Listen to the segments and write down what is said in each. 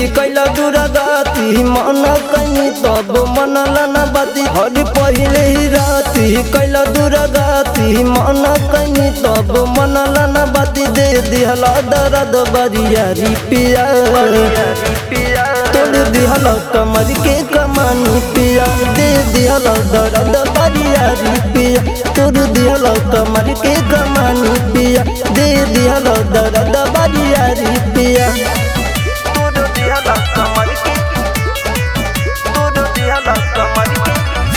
कैला दुरागति मन कनी तब मनल न बाती हर पहिले ही राती कैला दुरागति मन कनी तब मनल न बाती दे दिहला दर्द बरियारी पिया तोड़ दिहला कमर के कमानी पिया दे दिहला दर्द बरियारी पिया तोड़ दिहला कमर के कमानी पिया दे दिहला दर्द बरियारी पिया Todo dia la camarque Todo dia la camarque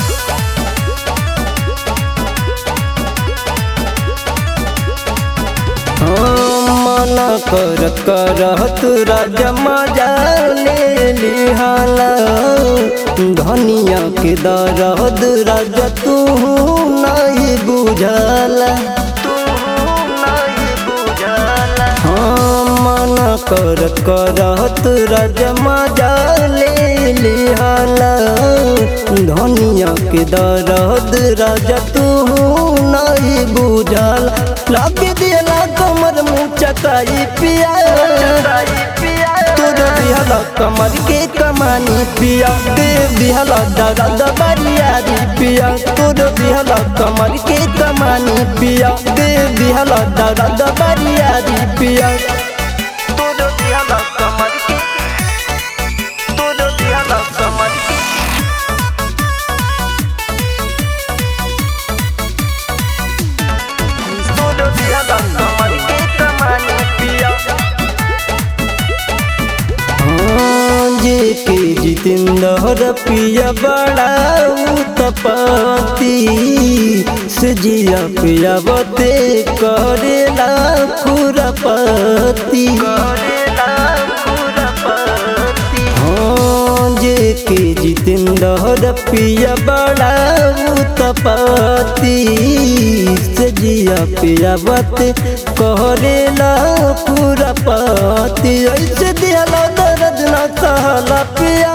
मना कर करत राजा मजा ले लिहाला धनिया के दरद राजा तू नहीं बुझला Tu nahi bujala हाँ मना कर करत राजा मजा ले लिहाला धनिया के दरद राजा तू नहीं बुझला लग दिला कमर मुँह चकाई पिया Sai pia तोर दिहला कमर के कमानी पिया दे दिहला दर्द बरियारी पिया तोर दिहला कमर के कमानी पिया दे दिहला दर्द बरियारी पिया Todo dia la camarque Todo dia la camarque Todo dia la camarque Kamani pia हाँ, जे के जितेंद्र पिया बड़ा उत्पत्ति से जिया पिया बते करेला खुरपति Karela Kurapati हाँ जे के जितेंद्र पिया बड़ा उत्पत्ति से जिया पिया बत करेला पूरा पति ऐसे दिहला दर्द न कहला पिया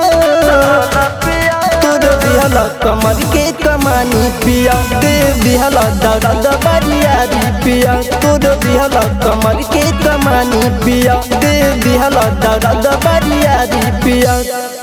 तोर दिहला कमर के कमानी पिया दे दिहला दर्द बरियारी पिया तोर दिहला कमर के कमानी पिया दे दिहला दर्द बरियारी पिया